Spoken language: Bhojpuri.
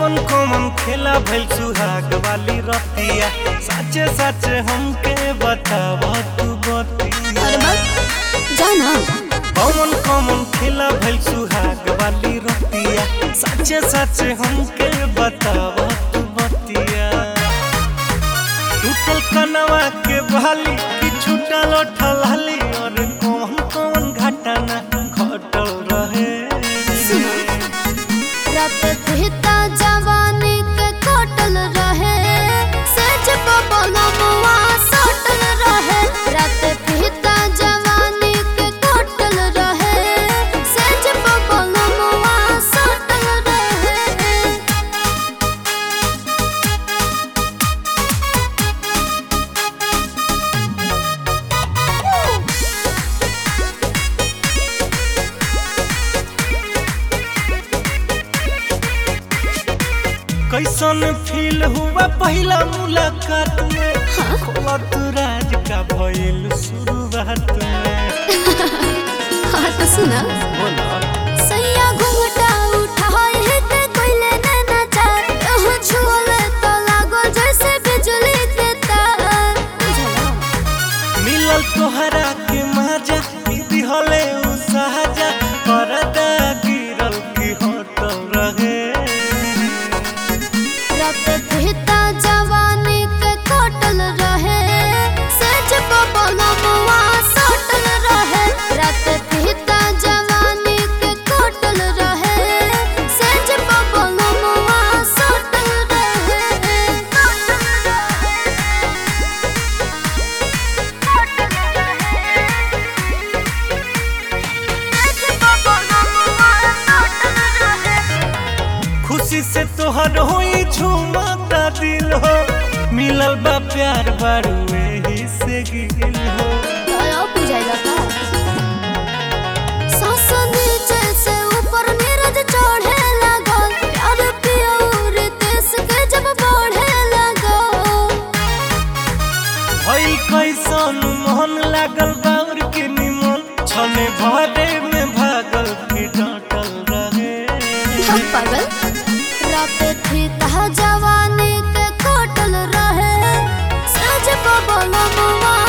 कौन कौन खेला भइल सुहाग वाली रतिया सच सच हमके बताव तू बतिया अरे बा जाना कौन कौन खेला भइल सुहाग वाली रतिया सच सच हमके बताव तू बतिया टूटल कनवा के बहाली कि छूटल ठलाली और कौन कौन घटना घटल रहे सुनो रात कहता जवानी के कटल रहे सेज बबलमुआ सटल रहे रात कहता जवानी के कटल रहे सेज बबलमुआ सटल रहे कैसन फील हुआ पहला मुलाकात में खोलत राज का भइल शुरुआत में हाँ तो सुना बोला सैया घुंघटा उठाए है ते कोइले नैना चार यह छुअले तो लागो जैसे बिजली के तार बुझला मिलल तोहरा के मजा दीदी हले उ सहजा परदा गिरल की होटल रहे रात कहता जवानी के कटल रहे सच बबलमुआ सटल रहे रात कहता जवानी के कटल रहे सच बबलमुआ सटल रहे खुशी से तोहर होई झूमता दिल हो मिलल बा प्यार बारू एही से गिल हो दया बुझाइला का सांस नीचे से ऊपर नीरज चढ़े लागल प्यार पियोर देश के जब बढ़े लागल भई कैसन मोहन लागल बाउर के निमन छने भरे में भागल की डांटल रहे हम पागल रात थी तह जवानी के कटल रहे सज बबल मुआ